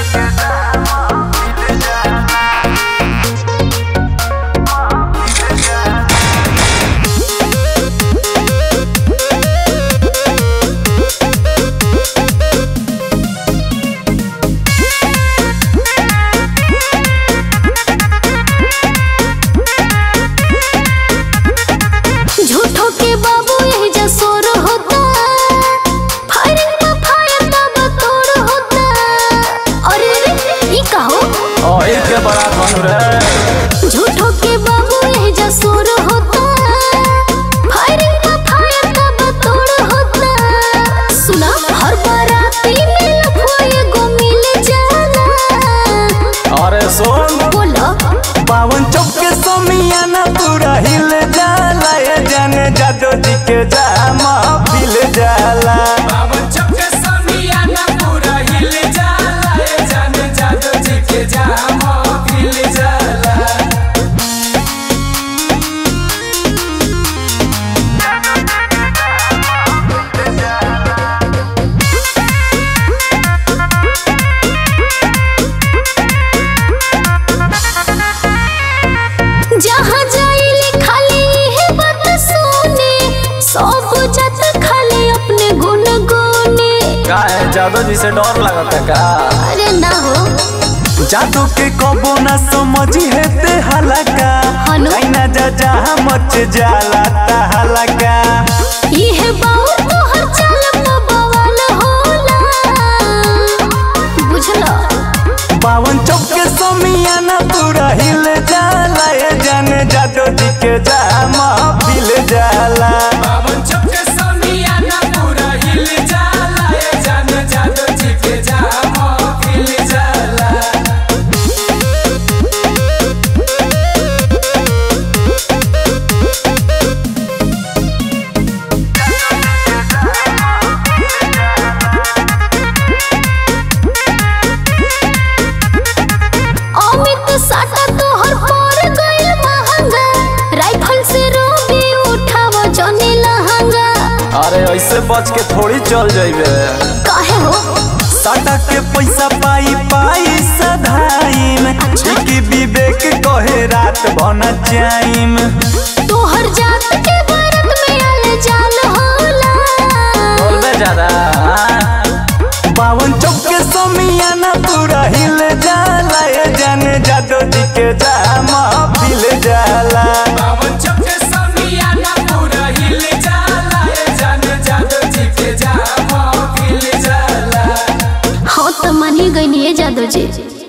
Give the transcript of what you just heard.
झूठो के बाबू यही जसोर होता फायरिंग में फायर तब तोड़ होता अरे ई कहो ओए के बड़ा धन रे झूठो के बाबू यही जसोर होता फायरिंग में फायर तब तोड़ होता सुना हर बाराती में लफुआ एगो मिल जाला अरे सुन बोलो बावन चौक के समियाना पूरा हिल जाला ये जाने जादो जी के जामा पिल जाला बावन चौके समियाना पूरा हिल जाला ए जान जादू जी के जाम हिल जाला जहाँ जाइले खाली है बात सुने सब जत खाली अपने गुन गुने का है जादो जी से डर लगता का अरे ना हो जादू के कबो ना समझी है ते हलका हनु? ना जा जा मच जाला ता हलका ये बाऊ तो हर चाल पे बवाल होला बुझलो बावन चौक के समियाना पूरा हिल जाला ये जाने जादो जी के जामा पिल जाला बावन चौके समियाना पूरा हिल जाला ए जान जादू जी के जाम हिल जाला अमित साटा तो हर पर गइल महंगा राइफल से रोबी उठाव जने लहंगा अरे ऐसे बच के थोड़ी चल जाइबे काहे हो साटा के पैसा पाई पाई सधाई में की विवेक कहे रात बन जाइम तोहर जात के भारत में आले जाल होला बोलबे ज्यादा बावन चौक के समियाना पूरा हिल जाला ये जाने जादो जी के जामा पिल जाला बावन चौके समियाना पूरा हिल जाला ए जान जादू जी के जाम हिल जाला हाँ तो मानी गई जादू जी